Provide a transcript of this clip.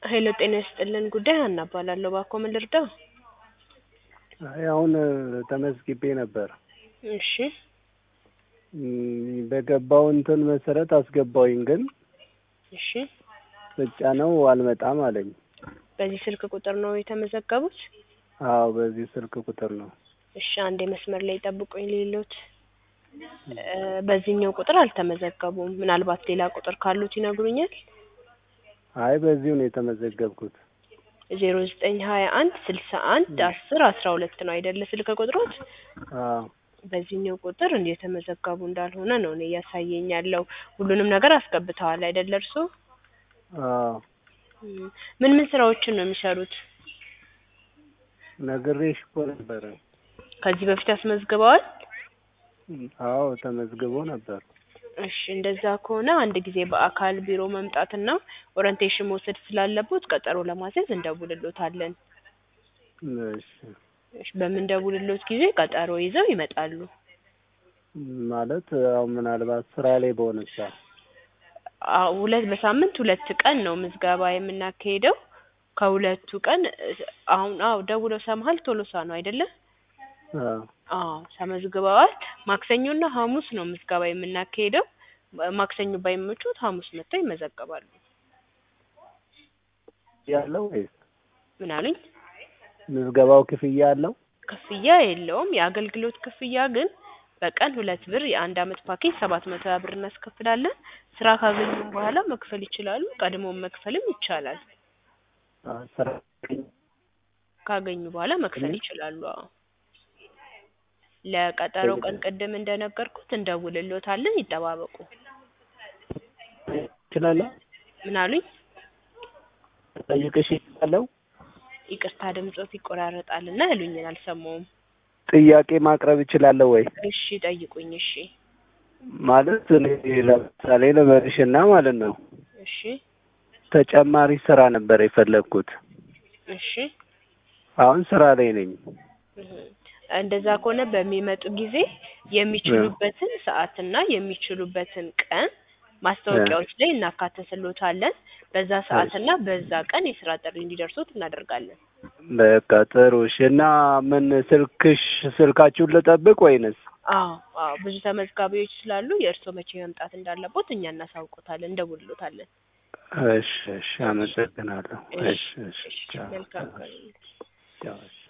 ሄሎ ጤና ይስጥልን ጉዳይ ሀና እባላለሁ። እባክዎ ምን ልርዳው? አይ አሁን ተመዝግቤ ነበር። እሺ እም፣ በገባው እንትን መሰረት አስገባውኝ፣ ግን እሺ ስጫነው አልመጣም አለኝ። በዚህ ስልክ ቁጥር ነው የተመዘገቡት? አዎ በዚህ ስልክ ቁጥር ነው። እሺ አንዴ መስመር ላይ ጠብቁኝ ሌሎት እ በዚህኛው ቁጥር አልተመዘገቡም። ምናልባት ሌላ ቁጥር ካሉት ይነግሩኛል? አይ በዚሁ ነው የተመዘገብኩት። ዜሮ ዘጠኝ ሀያ አንድ ስልሳ አንድ አስር አስራ ሁለት ነው አይደለ ስልክ ቁጥሮት? አዎ በዚህኛው ቁጥር እንደ የተመዘገቡ እንዳልሆነ ነው እኔ እያሳየኝ ያለው። ሁሉንም ነገር አስገብተዋል አይደለ እርስዎ? አዎ እም፣ ምን ምን ስራዎችን ነው የሚሰሩት? ነግሬሽ እኮ ነበረ። ከዚህ በፊት አስመዝግበዋል? አዎ ተመዝግቦ ነበር። እሺ እንደዛ ከሆነ አንድ ጊዜ በአካል ቢሮ መምጣትና ኦሪንቴሽን መውሰድ ስላለቦት ቀጠሮ ለማስያዝ እንደውልሎታለን። እሺ እሺ በምንደውልሎት ጊዜ ቀጠሮ ይዘው ይመጣሉ። ማለት አሁን ምናልባት ስራ ላይ በሆነሳ አዎ ሁለት በሳምንት ሁለት ቀን ነው ምዝገባ የምናካሂደው። ከሁለቱ ቀን እ አሁን አዎ ደውለው ሰምሃል ቶሎሳ ነው አይደለ? አዎ አዎ ተመዝግበዋል። ማክሰኞና ሐሙስ ነው ምዝገባ የምናካሂደው። ማክሰኞ ባይመቹት ሐሙስ መጥተው ይመዘገባሉ። ያለው ወይስ ምን አሉኝ? ምዝገባው ክፍያ አለው? ክፍያ የለውም። የአገልግሎት ክፍያ ግን በቀን ሁለት ብር የአንድ አመት ፓኬጅ ሰባት መቶ ሀያ ብር እናስከፍላለን። ስራ ካገኙም በኋላ መክፈል ይችላሉ። ቀድሞም መክፈልም ይቻላል። አዎ ስራ ካገኙ በኋላ መክፈል ይችላሉ። አዎ ለቀጠሮ ቀን ቅድም እንደነገርኩት እንደውልሎታለን። ይጠባበቁ። እችላለሁ? ምን አሉኝ? ጠይቅሽ እችላለሁ? ይቅርታ ድምጾት ይቆራረጣልና ያሉኝን አልሰማውም። ጥያቄ ማቅረብ እችላለሁ ወይ? እሺ ጠይቁኝ። እሺ ማለት እኔ ለምሳሌ ልበልሽና ማለት ነው እሺ ተጨማሪ ስራ ነበር የፈለግኩት። እሺ አሁን ስራ ላይ ነኝ። እህ እንደዛ ከሆነ በሚመጡ ጊዜ የሚችሉበትን ሰዓትና የሚችሉበትን ቀን ማስታወቂያዎች ላይ እናካተትሎታለን። በዛ ሰዓትና በዛ ቀን የስራ ጥሪ እንዲደርሱት እናደርጋለን። በቃ ጥሩ እሺ። እና ምን ስልክሽ ስልካችሁን ልጠብቅ ወይንስ? አዎ አዎ ብዙ ተመዝጋቢዎች ስላሉ የእርስዎ መቼ መምጣት እንዳለቦት እኛ እናሳውቆታለን፣ እንደውልሎታለን። እሺ እሺ፣ አመሰግናለሁ። እሺ እሺ፣ ቻው መልካም ቀን። ቻው። እሺ